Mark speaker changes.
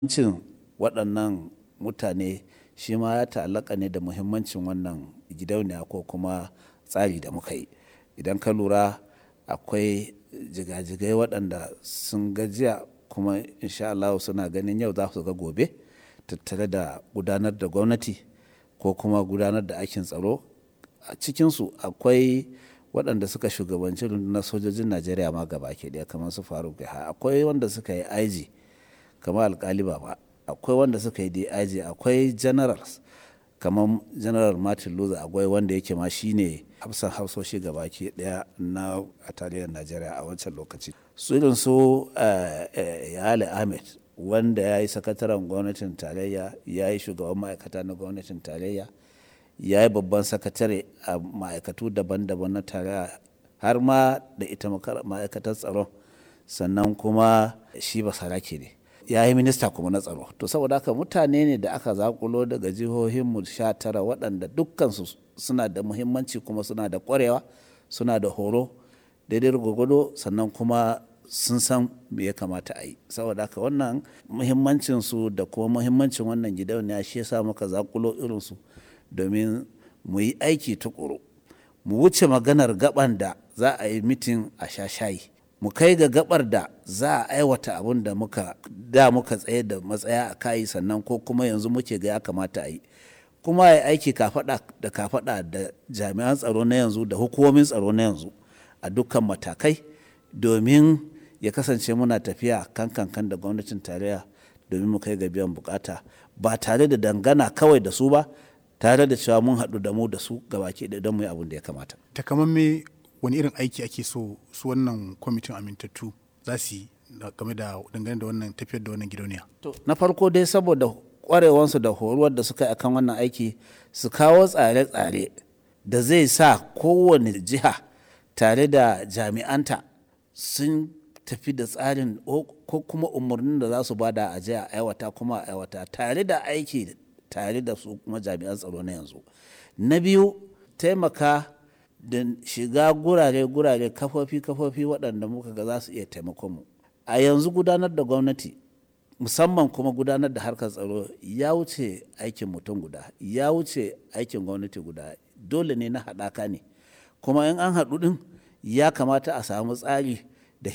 Speaker 1: Cin waɗannan mutane shi ma ya ta'allaka ne da muhimmancin wannan gidauniya ko kuma tsari da muka yi. Idan ka lura akwai jigajigai waɗanda sun ga jiya kuma in sha Allahu suna ganin yau za su ga gobe tattare da gudanar da gwamnati ko kuma gudanar da aikin tsaro. A cikinsu akwai waɗanda suka shugabanci rundunar sojojin Najeriya ma gabaki ɗaya kamar su Faruk Yahaya. Akwai wanda suka yi IG kamar Alƙali Baba. Akwai wanda suka yi DIG. Akwai generals kamar General Martin Luther Agwai wanda yake ma shi ne hafsan hafsoshi gabaki ɗaya na a tarayyar Najeriya a wancan lokaci. Su irin su Yale Ahmed wanda ya yi sakataren gwamnatin tarayya, ya yi shugaban ma'aikata na gwamnatin tarayya, ya yi babban sakatare a ma'aikatu daban daban na tarayya har ma da ita ma'aikatar tsaron. Sannan kuma shi basarake ne. Ya yi minista kuma na tsaro. To saboda haka mutane ne da aka zaƙulo daga jihohinmu sha tara waɗanda dukkansu suna da muhimmanci kuma suna da ƙwarewa, suna da horo daidai gwargwado sannan kuma sun san me ya kamata a yi. Saboda haka wannan muhimmancinsu da kuma muhimmancin wannan gidauniya shi ya sa muka zaƙulo irinsu domin mu yi aiki tuƙuru. Mu wuce maganar gaɓan da za a yi mitin a sha shayi. Mu kai ga gaɓar da za a aiwata abun da muka da muka tsayar da matsaya a kai sannan ko kuma yanzu muke ga ya kamata a yi. Kuma a yi aiki kafaɗa da kafaɗa da jami'an tsaro na yanzu da hukumomin tsaro na yanzu a dukkan matakai domin ya kasance muna tafiya kan kankan da gwamnatin tarayya domin mu kai ga biyan bukata ba tare da dangana kawai da su ba tare da cewa mun haɗu da mu da su gabaki ɗaya don mu yi abin da ya kamata.
Speaker 2: Takamamme wani irin aiki ake so su wannan kwamitin amintattu za su yi game da dangane da wannan tafiyar da wannan gidauniya.
Speaker 1: To na farko dai saboda kwarewansu da horuwar da suka yi akan wannan aiki su kawo tsare-tsare da zai sa kowane jiha tare da jami'anta sun tafi da tsarin ko kuma umarnin da za su bada a jiya aiwata kuma aiwata tare da aiki tare da su kuma jami'an tsaro na yanzu. Na biyu taimaka da shiga gurare-gurare kafofi-kafofi waɗanda muka ga za su iya taimakon mu. A yanzu gudanar da gwamnati musamman kuma gudanar da harkar tsaro ya wuce aikin mutum guda, ya wuce aikin gwamnati guda. Dole ne na haɗaka ne. Kuma in an haɗu ɗin ya kamata a samu tsari